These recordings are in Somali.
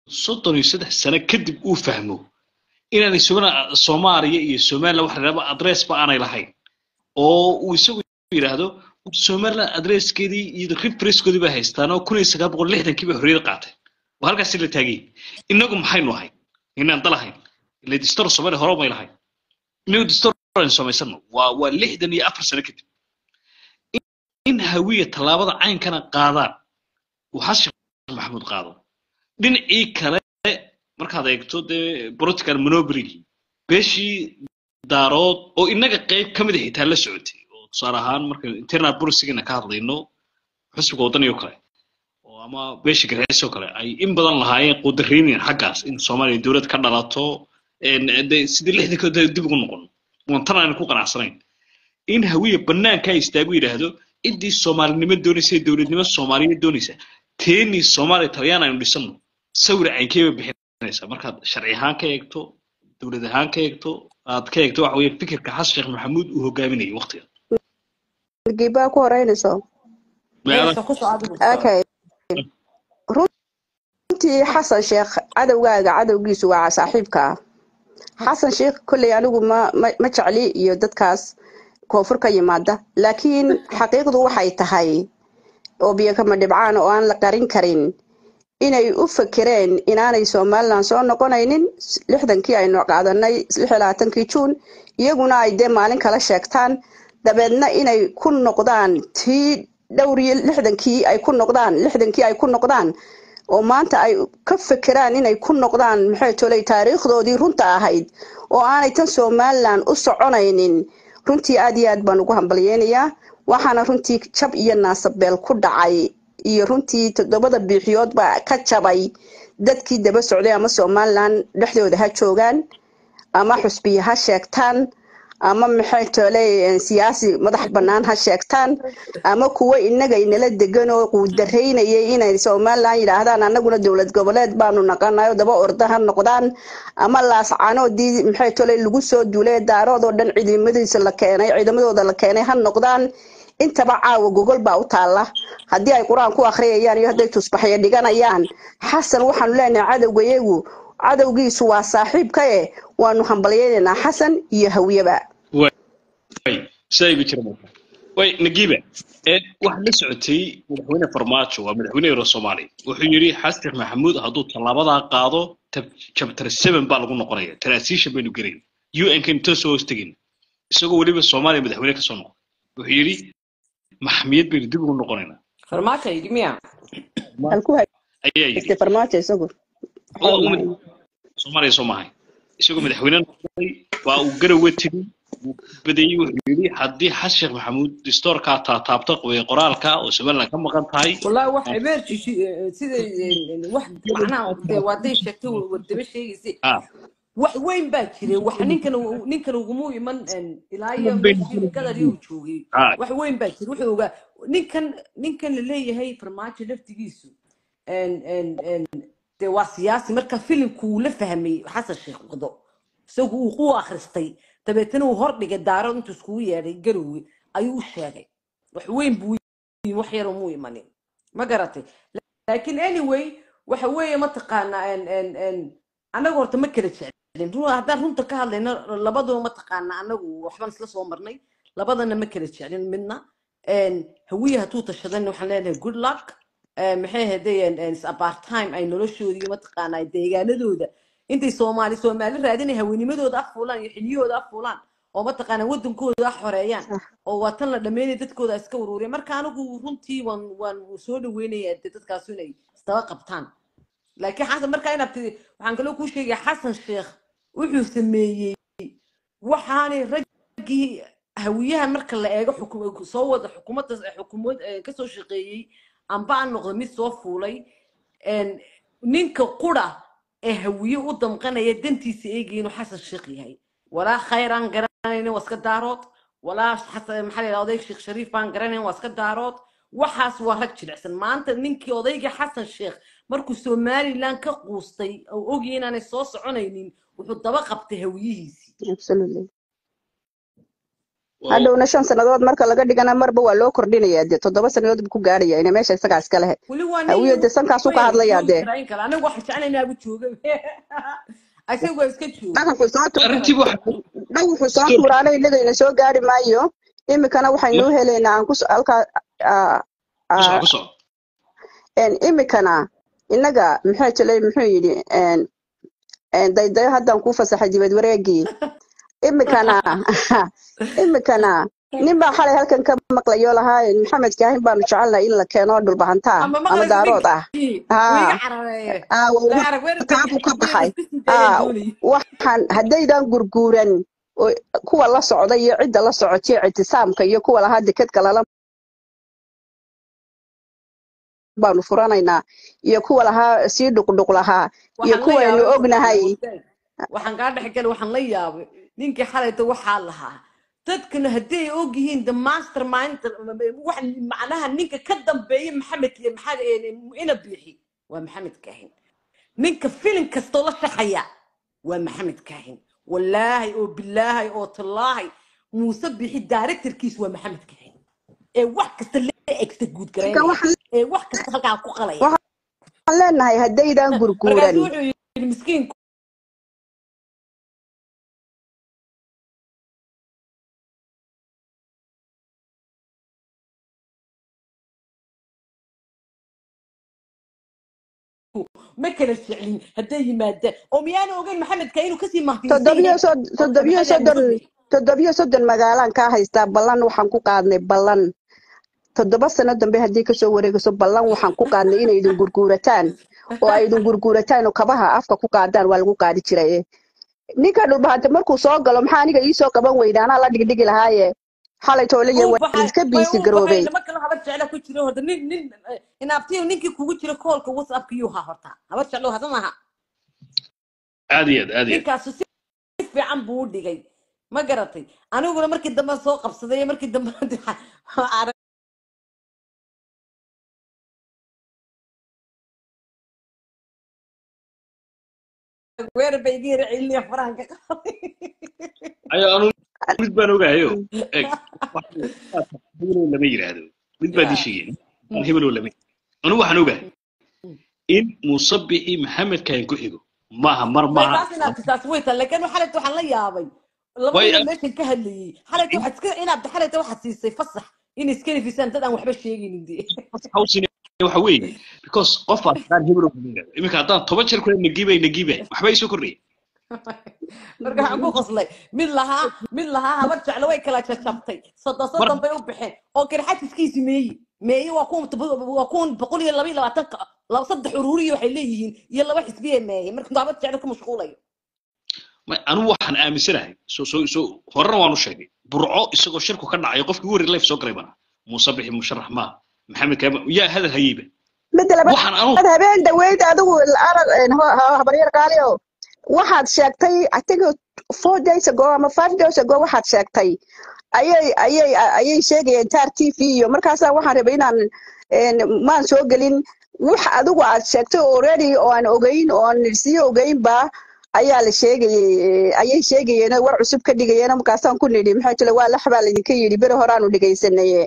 soddon iyo saddex sano kadib uu fahmo inaanay sugana soomaaliya iyo somaliland waxa la yidhahdo adress ba aanay lahayn oo uu isagu yidhaahdo somaliland adresskeedii iyo referencekoodii bay haystaan oo kun iyo sagaal boqol lixdankii bay xorriyada qaateen oo halkaasi la taagay inagu maxaynu ahayn inaan dalahayn ile distor soomaaliya hore may lahayn inagu distor aynu samaysano waa waa lixdan iyo afar sano kadib in hawiya tallaabada caynkana qaadaan uu xasan maxamuud qaado dhinacii kale markaad eegto dee political monopoly beeshii daarood oo inaga qayb ka mid a xitaa la socotay oo tusaale ahaan marka internal policygana ka hadlayno xusbiga waddaniyo kale oo ama beesha garxees oo kale ay in badan lahaayeen qudareynayan xaggaas in soomaaliya dowlad ka dhalato de sidii lixdankood dib ugu noqon wantan aan ku qanacsanayn in hawiya banaanka istaagu yidhaahdo ciddii soomaalinimo doonaysa ee dowladnimo soomaaliyeed doonaysa teenii soomaaliya talyaan aynu dhisano sawir caynkeeba bixinaysa markaad sharci ahaan ka eegto dowlad ahaan ka eegto aad ka eegto waxa weeye fikirka xasan sheekh maxamuud uu hogaaminayay waqtiga gibaa ku horeynayso okay runtii xasan sheekh cadowgaaga cadowgiisu waa saaxiibka xasan sheekh kolley anigu ma ma jecli iyo dadkaas koonfur ka yimaada laakiin xaqiiqdu waxay tahay oo biyokama dhibcaan oo aan la qarin karin inay u fakereen inaanay somalilan soo noqonaynin lixdankii aynu qaadanay lix labaatankii juun iyaguna ay dee maalin kala sheegtaan dabeedna inay ku noqdaan tii dhowr iyo lixdankii ay ku noqdaan lixdankii ay ku noqdaan oo maanta ay ka fekeraan inay ku noqdaan maxay tolay taariikhdoodii runta ahayd oo aanay tan somalilan u soconaynin runtii aad iyo aad baan ugu hambalyeynayaa waxaana runtii jab iyo naasabeel ku dhacay iyo runtii toddobada biixiyood baa ka jabay dadkii daba socday ama somalilan dhexdooda ha joogaan ama xusbiya ha sheegtaan ama maxay tole siyaasi madax bannaan ha sheegtaan ama kuwo inaga inala degan oo quudaraynayay inay somalilan yidhaahdaan annaguna dowlad goboleed baanu naqanayo daba orda ha noqdaan ama laascanoodii maxay tole lagu soo duulay daaroodoo dhan ciidamadiisa la keenay ciidamadooda la keenay ha noqdaan intaba caawa gogol baa u taalla haddii ay qur-aan ku akhriyayaan iyo hadday tusbaxyo dhiganayaan xasan waxaanu leenahay cadowgayagu cadowgiisu waa saaxiibka eh waanu hambalyaynaynaa xasan iyo hawyaba sidaa igu jira marka way nagiiba waxaad la socotay madaxweyne farmaajo waa madaxweyne euro soomaaliya wuxuu yidhi xasan sheekh maxamuud hadduu tallaabadaa qaado chapter seven baa lagu noqonaya transition baynu gelayn un kan intoo soo hoostagin isagoo weliba soomaaliya madaxweyne kasoo noqday wuxuu yidhi maxmiyad baynu dib ugu noqonaynaa farmaajo yidhi miya halku ayaa yidhi haystay farmaajo isagu soomaaliya soo maahay isagoo madaxweyne noqday waa uu garowe tegey wuu badeeyey wuxuu yidhi haddii xasan sheekh maxamuud distoorkaa taataabta qoye qoraalka oo somaliland ka maqan tahay wallahi wax emergency sida wax macnaha waaday sheegtay wadaba sheegaysay ah wax weyn baa jiray wax ninkan ninkan ugumu iman ilaa iyo meeshii gadari uu joogay ah wax weyn baa jiray wuxuu ogaa ninkan ninkan la leeyahay farmaajo laftigiisu dee waa siyaasi marka filimku uu la fahmay xasan sheekh wado isagu uu ku akhristay dabeetana uu hordhigay daaro intuu iskugu yeedhay garowe ayuu u sheegay wax weyn buu yimi wax yar umuu imanin ma garatay laakiin anyway waxa weeye mataqaanaa annaga horta ma kala jeclin ru- haddaan runta ka hadlayno labaduba mataqaanaa annagu waxbaan isla soo marnay labadana ma kala jeclin midna hawiye hadduu tashadan waxaan leenahay good luck maxay hadeen apartime ay noloshoodii mataqaanaa deegaanadooda intay soomaali soomaali raadinay hawenimadooda af fuulaan iyo xiliyahooda af fuulaan oo mataqaanaa wadankooda ah xoreeyaan oo waa tan la dhameynaya dadkooda iska uruuriya marka anigu runtii waan waan soo dhaweynayaa dee dadkaasu inay isdaba qabtaan laakiin xasan markaa inaad tidi waxaan kaloo kuu sheegaya xasan sheekh wuxuu sameeyey waxaanay raggii hawiyaha marka la eego xuku- soo wada xukuumadda xukuumad eh, kasoo shaqeeyey amba aan noqdo mid soo fuulay een, ninka qura ee hawiye u damqanaya dantiisa eegaya inuu xasan sheekh yahay walaa khayr aan garanaynin waa iska daarood walaa xasan maxaa la yidhahdaa odayg sheekh shariif baan garanayn waa iska daarood waxaas waa rag jilicsan maanta ninkii odayga xasan sheekh markuu somaliland ka quustay oo ogyahay inaanay soo soconaynin wuxuu daba qabtay hawiyihiisii absolutely oo hadhowna shan sannadood marka laga dhigana marba waa loo kordhinaya dee toddoba sannadood buu ku gaaraya ina meesha isagaa iska lehe weli waa hawiye nin dee sankaasuu ka hadlayaa dee joogi kara anigu waxaan jeclaynaa abu jooga isagu waa iska jooga dhaqanku soo tu arrintii waxa dhan wuxuu soo tuuraana innagayna soo gaari maayo imikana waxaynu u helaynaa aan kus halkaa aa, ku soco aa, ku soco een, imikana innaga muxuu jilay muxuu yidhi een, een, daydayo haddaan kuu fasaxay dibad wareegii imikana imikana nin baa xalay halkan ka maqlayo lahaa maxamed kaahin baanu jecelnahay in la keeno dhulbahantaa ama ama maqlaysa daarood ah ninkii haa wiiga carareeye aa la waa arag weer taabuu ka baxay iskusii daayaan aa doonayay waxaan haddaydan gurguuran oo kuwa la socda iyo cidda la socotay ictisaamka iyo kuwa lahaa dekadka lala baanu furanaynaa iyo kuwa lahaa sii dhuqdhuq lahaa iyo waxaan la kuwaynu yaabay ognahay wadaad waxaan kaa dhex galay waxaan la yaabay ninkii xalayta waxaa lahaa dadkana haddii ay og yihiin the master mind wax macnaha ninka ka dambeeya maxamed iyo maxaa ina biixi waa maxamed kaahin ninka filim kastoo la shaqaya waa maxamed kaahin wallaahi oo bilaahi oo tallaahi muuse bixi directorkiis waa maxamed kaahin ee wax kasta la egsta guud marka garaynaya waxaan ee wax kasta halkaa ku qalaya waxaan leenahay haddaydan gurguuran markaasu wuxuu yidhi miskiinku ma kala jeclin hadday yimaadaan oo miyaanu ogeyn maxamedka inuu kasii mahdiinsan toddobiyo yahay sod horta toddobiyo maxaa yaa soddon muuse bixi toddobiyo soddon magaalaan kaa haystaa ballan waxaan ku qaadnay ballan toddoba sano dambe haddii kasoo wareegayso ballan waxaan ku qaadnay inay idin gurguurataan oo ay idin gurguurataan oo kabaha afka ku qaadaan waa lagu qaadi jiray ninka dhulbahante markuu soo galo maxaa aniga iisoo qaban weyda anaa la dhigdhigi lahaaye xalay toolaya uu waa baxay iska may biisi uu baxay garoobay lama kala habar jecla ku jiro horta nin nin inaabtiyo ninkii kugu jira koolka whatsappka yuu haa horta habar jeclo hada maaha aad iyo aad aad iyo aad ninkaasu si fiican buu u dhigay ma garatay aniguna markii dambe soo qabsaday markii dambe arag weer bay iga yara celiniya farahan ka qaaday ayo anu mid baan ogahayo eg hebelow lama yidhaahdo mid baan ya ii sheegay hebelow lama anu waxaan ogahay in muuse bixi maxamed kahin ku xigo maaha mar way maaha taas inaad taas way tahay laakiin xalayta waxaan la yaabay laba way nin oo meeshan ka hadlayay xalayta waxaad iska inaad xalayta waxaad siisay fasax inay iska nafisaan dad aan waxba sheegaynin dee hawsina waxa weeye because qof baa taqaan hebelow lama yidhahdo iminka haddaan toban jeer kule nagibay nagibay waxba isoo kordhaya marka waxaan ku qoslay mid lahaa mid lahaa habar jeclo way kala jajabtay soddon mar soddon bay u baxeen oo garxajiskiisi meeyi meeyi waa kuwan waa kuwan boqol iyo laba iyo labaatanka laba saddex ururiya waxay leeyihiin iyo laba xisbiye meeyey marka habar jeclo ku mashquulayo ma- anu waxaan aaminsanahay so so so horena waanu sheegay burco isagoo shirku ka dhacayo qofkii ugu horreeyay life soo galay bana muuse bixi musharax maaha maxamed kaama yaa hadal hayeyba midda labaad waxaan anu habeen dhaweyd adigu arag habaryar qaaliyo waxaad sheegtay i think four days ago ama five days ago waxaad sheegtay ayay ayay ayay sheegayeen taar t v iyo markaasaa waxaan rabay inaan een, maan soo gelin wax adigu aad sheegtay already oo aan ogeyn oo aan sii ogeynba ayaa la sheegayey ayay sheegayeen oo war cusub ka dhigayeen markaasaan ku nidhi maxaa jira waa lax baa laydinka yidhi beri horaanu dhegaysanaye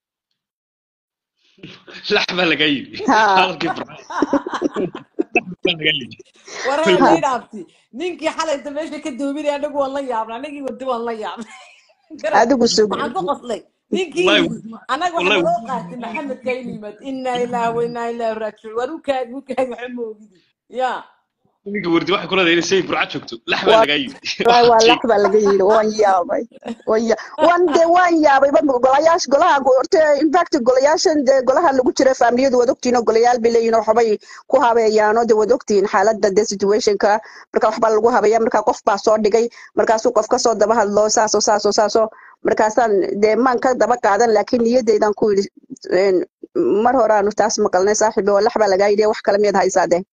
lax baa lagaa yidhi ha hadalkii burco lax baa lagaa yidhi waree ha nii dhaabti ninkii xalayta meesha ka doobinay anagu waan la yaabnay anagii wadi waan la yaabnay garat adigu sug waxaan ku qoslay ninkii wallahi yidhi anaga wallahi waxaa naloo qaatay maxamed kayn yimid inaa ilaaha wa inaa ilaahi raajicuun war u kaagi u kaagi waxa ma ogidi ya ninka wardi waxay ku leedahay inay say burco joogto lax baa waa lagaa yidhi wallahi waa waxaad lax baa laga yidhi waan yaabay waan ya waan dee waan yaabay ba golayaasha golaha go- horta in fact golayaashan dee golaha lagu jira faamiliyadu waad ogtihiin oo golayaal bay leeyihin oo waxbay ku habeeyaan oo dee waad ogtihiin xaaladda dee situationka marka waxbaa lagu habeeya marka qof baa soo dhigay markaasuu qof ka soo daba hadlo saasoo saasoo saasoo markaasaan dee maan ka daba qaadan laakiin niyadeydan ku yidhi een, mar horaanu taas maqalnay saaxiibi oo lax baa lagaa yidhi wax kale miyaad haysaa dee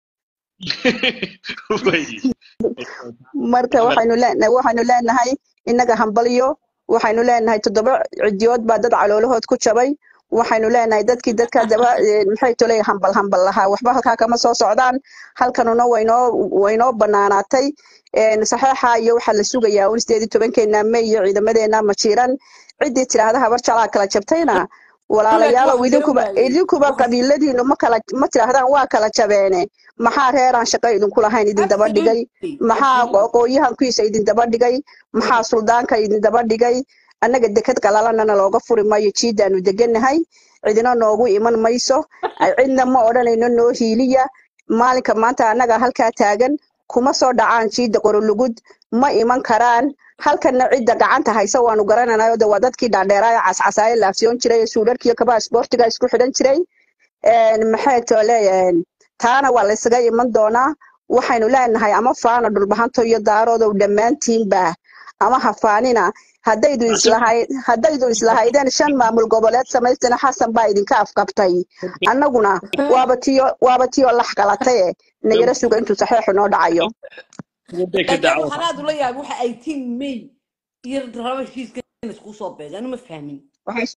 way marka waxaynu leenahay waxaynu leenahay innaga hambalyo waxaynu leenahay toddoba cidiyood baa dad caloolahood ku jabay waxaynu leenahay dadkii dadka daba eh, maxay tolay hambal hambal lahaa waxba halkaa kama soo socdaan halkanuna waynoo waynoo banaanaatay een, saxeexa iyo waxaa la sugayaa un sideed iyo tobankeena may iyo ciidamadeena majiiran ciddii tidhaahda habar jalaa kala jabtayna walaalayaalow wax idinkuba jira waaye. idinkuba Wax- qabiiladiinu ma kala ma tidhaahdaan waa kala jabeene maxaa reeraan shaqo idinku lahayn idin daba dhigay Absolutely, maxaa absolutely. aqoonyahankiisa idin daba dhigay maxaa suldaanka idin daba dhigay annaga deked qalalanana looga furi maayo jiidaanu degannahay cidina noogu iman mayso ay cidna ma odhanayno noo hiiliya maalinka maanta annaga halkaa taagan kuma soo dhacaan jiida qorolugud ma iman karaan halkanna cidda gacanta haysa waanu garananayo de waa dadkii dhaadheeraayo cascasaayo laafsiyoon jiray ee suudharkiiyo kabaha isboortiga isku xidhan jiray een, maxay too leeyahay taana waa laysaga iman doonaa waxaynu leenahay ama faana dhulbahanto iyo daaroodow dhammaantiinba ama ha faanina haddaydu islahayd haddaydu islahaydeen shan maamul goboleed samaystana xasan baa idinka afkabtay annaguna waaba tiyo waaba tiyo lax qalataye nayara suga intuu saxeexu noo dhacayo Waday ka laakiin dacwo. waxaan aad ula yaabay waxa ay tiin may iyo raba heshiiska in isku soo beegaan ma fahmin Waxay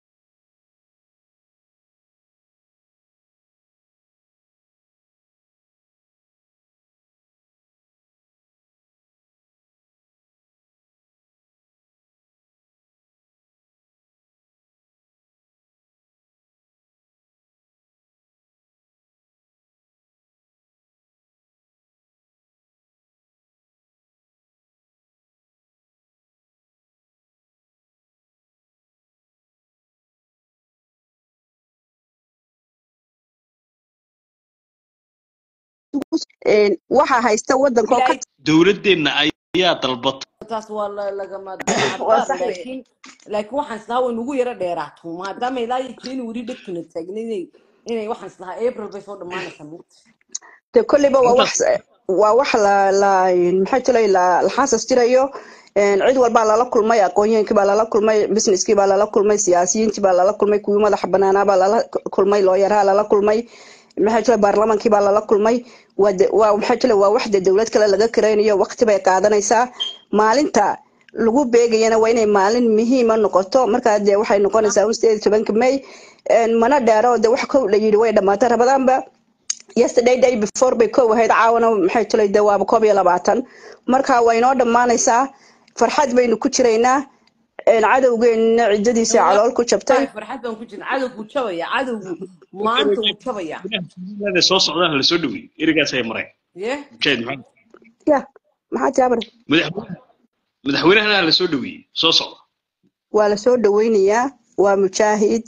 een, waxaa haysta waddanka oo ka ilaahay dowladeenna ayaa dalbatay taas waa la- lagama waa hadbaan sax weye laakiin laakiin waxaan islahaa way nagu yara dheeraato maadaama ilaa iyo january dhegtuna taagna inay inay waxaan islahaa april bay soo dhammaanaysaa mugta de kolleyba waa wax intaas waa wax la la maxay tulay la la xaasas jirayo een, cid walbaa lala kulmay aqoonyaheenkii baa lala kulmay businesskii baa lala kulmay siyaasiyiintii baa lala kulmay kuwii madaxa banaanaa baa lala kulmay looyaraha lala kulmay maxay tulay baarlamaankii baa lala kulmay waa de- waa maxay tulay waa wax de dowlad kale laga karaynayo waqti bay qaadanaysaa maalinta lagu beegayana waa inay maalin muhiima noqoto markaa dee waxay noqonaysaa un sideed iyo tobanka may een, mana dheero de wax kow la yidhi way dhamaatay rabadaanba yesterday day before bay kow ahayd caawana maxay tulay de waaba koob iyo labaatan marka waa inoo dhammaanaysaa farxad baynu ku jiraynaa een, cadowgeenna ciddadiisa calool ku jabtay wallaahi farxad baan ku jirna cadowgu jabaya cadowgu maanta wuu jabaya Gudaha soo socdaan la soo dhaweeyey erigaas ay mareen ye mujaahid maxamed ya maxaa jaabar madaxweyne madaxweynahana la soo dhaweeyey soo socda waa la soo dhaweynayaa waa mujaahid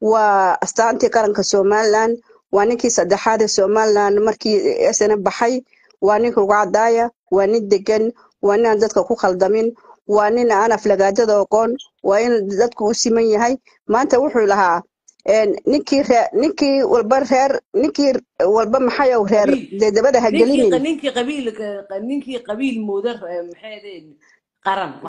waa astaantii qaranka somaliland waa ninkii saddexaad ee somaliland markii sna baxay waa ninka ugu cadaaya waa nin degan waa nin aan dadka ku khaldamin waa nin aan aflagaadada oqoon waa in dadku u siman yahay maanta wuxuu lahaa een, ninkii ree- ninkii walba reer ninkii walba maxayow reer qabiil dee dabada ha ninkii gelinin ninkii qabiil ninkii qabiil mooda eh, maxay ahayd qaran